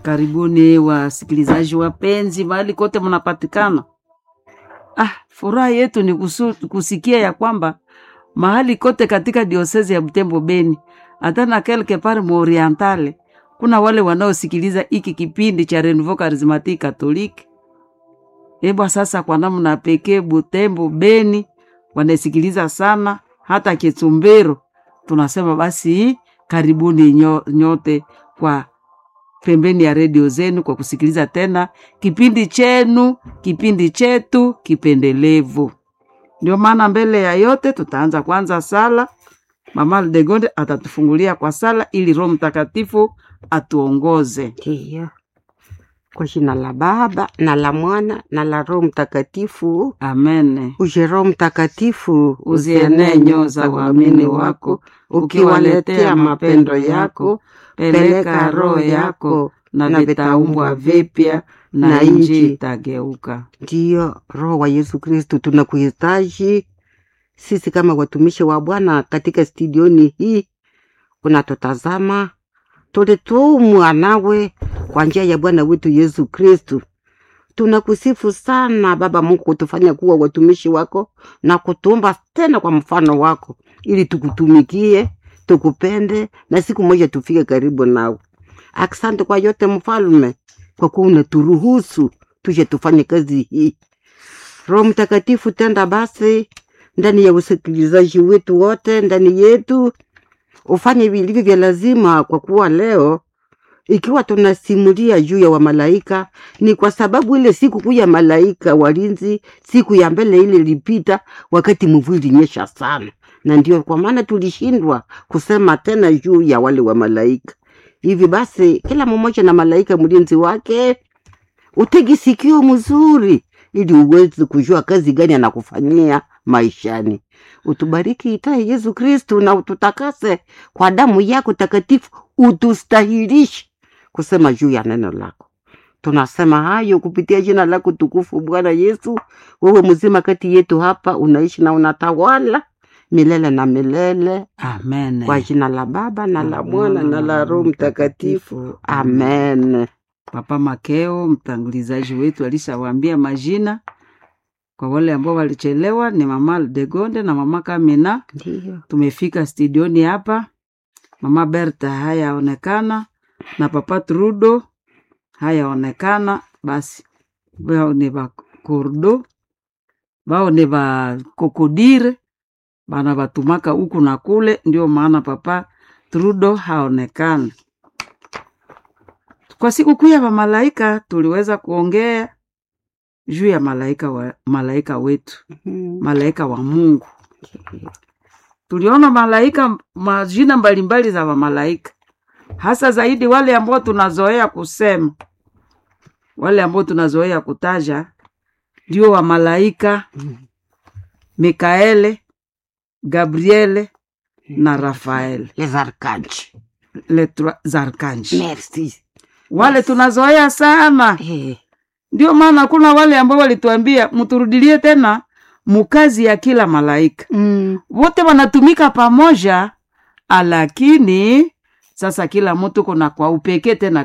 Karibuni wasikilizaji wapenzi, mahali kote mnapatikana. Ah, furaha yetu ni kusu, kusikia ya kwamba mahali kote katika diosezi ya Butembo Beni, hata na quelque part mu Orientale, kuna wale wanaosikiliza hiki kipindi cha Renouveau Charismatique Catholique. Ebwa sasa, kwa namna pekee Butembo Beni wanasikiliza sana, hata Kitumbero. Tunasema basi karibuni nyo, nyote kwa pembeni ya redio zenu kwa kusikiliza tena kipindi chenu, kipindi chetu kipendelevu. Ndio maana mbele ya yote tutaanza kwanza sala. Mama Degonde atatufungulia kwa sala ili Roho Mtakatifu atuongoze. Ndiyo. Kwa jina la Baba na la Mwana na la Roho Mtakatifu. Amen. Uje Roho Mtakatifu, Uzienee nyoo za waamini wako, ukiwaletea mapendo yako, peleka roho yako na vitaumbwa vipya na nchi itageuka. Ndiyo, Roho wa Yesu Kristu, tunakuhitaji sisi kama watumishi wa Bwana katika studioni hii. Unatutazama, tulitumwa nawe kwa njia ya Bwana wetu Yesu Kristu. Tunakusifu sana Baba Mungu kutufanya kuwa watumishi wako na kutuumba tena kwa mfano wako, ili tukutumikie, tukupende na siku moja tufike karibu nawe. Asante kwa yote Mfalme, kwa kuwa unaturuhusu tuje tufanye kazi hii. Roho Mtakatifu, tenda basi ndani ya usikilizaji wetu wote, ndani yetu, ufanye vilivyo vya lazima, kwa kuwa leo ikiwa tunasimulia juu ya wamalaika ni kwa sababu ile siku kuu ya malaika walinzi, siku ya mbele ile ilipita wakati mvua ilinyesha sana, na ndio kwa maana tulishindwa kusema tena juu ya wale wa malaika. Hivi basi, kila mmoja na malaika mlinzi wake, utegi sikio mzuri, ili uweze kujua kazi gani anakufanyia maishani. Utubariki itaye Yesu Kristu, na ututakase kwa damu yako takatifu, utustahilishe kusema juu ya neno lako. Tunasema hayo kupitia jina lako tukufu, Bwana Yesu. Wewe mzima kati yetu hapa, unaishi na unatawala milele na milele, Amen. kwa jina la Baba na la Mwana na la Roho Mtakatifu, amen. Papa Makeo mtangulizaji wetu alishawaambia majina kwa wale ambao walichelewa, ni mama Degonde na mama Kamina. Ndiyo, Tumefika studioni hapa, mama Berta hayaonekana na papa Trudo hayaonekana. Basi bao ni ba kordo bao ni ba kokodire bana batumaka huku na kule, ndio maana papa Trudo haonekana. Kwa siku kuu ya mamalaika tuliweza kuongea juu ya malaika wa, malaika wetu Mhm. malaika wa Mungu. Tuliona malaika majina mbalimbali za mamalaika, hasa zaidi wale ambao tunazoea kusema, wale ambao tunazoea kutaja ndio wa malaika Mikaele, Gabriele na Rafael, Les archanges. les trois archanges. Merci. Wale tunazoea sana, Eh, ndio maana kuna wale ambao walituambia mturudilie tena mukazi ya kila malaika mm, wote wanatumika pamoja, lakini sasa kila mtu kuna kwa upekee tena